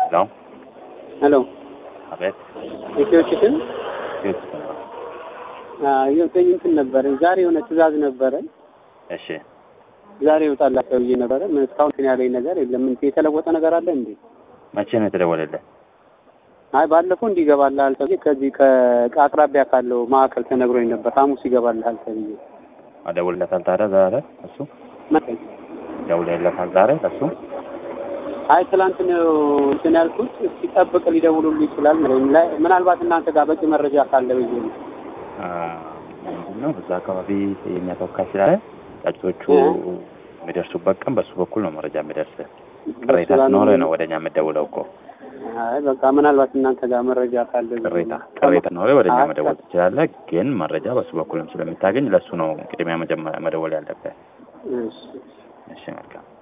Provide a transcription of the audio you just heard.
ሄሎ ሄሎ አቤት ኢትዮ ቺክን ዩት ነው። የቀኝ እንትን ነበረ ዛሬ የሆነ ትእዛዝ ነበረ እሺ ዛሬ ይወጣላቸው ብዬ ነበረ ምን እስካሁን እንትን ያለኝ ነገር የለም ምን የተለወጠ ነገር አለ እንዴ መቼ ነው የተደወለልህ? አይ ባለፈው እንዲገባልሃል ተብዬ ከዚህ ከአቅራቢያ ካለው ማዕከል ተነግሮኝ ነበር ሐሙስ ይገባልሃል ተብዬ ደውለታል ታዲያ ዛሬ እሱ መጣኝ ደውለለታል ዛሬ እሱ አይ ትላንት ነው እንትን ያልኩት እስኪ ጠብቅ ሊደውሉልህ ይችላል ማለት ላይ ምናልባት እናንተ ጋር በቂ መረጃ ካለ ብዬ ነው ምንድን ነው በዛ አካባቢ የኛ ተወካይ ስላለ ጫጩቶቹ የሚደርሱበት ቀን በሱ በኩል ነው መረጃ የሚደርስ ቅሬታ ሲኖረ ነው ወደኛ የምደውለው እኮ አይ በቃ ምናልባት እናንተ ጋር መረጃ ካለ ብዬ ቅሬታ ነው። ቅሬታ ኖረ ወደኛ አይ፣ መደወል ትችላለህ። ግን መረጃ በሱ በኩልም ስለምታገኝ ለሱ ነው ቅድሚያ መጀመሪያ መደወል ያለብህ። እሺ እሺ መልካም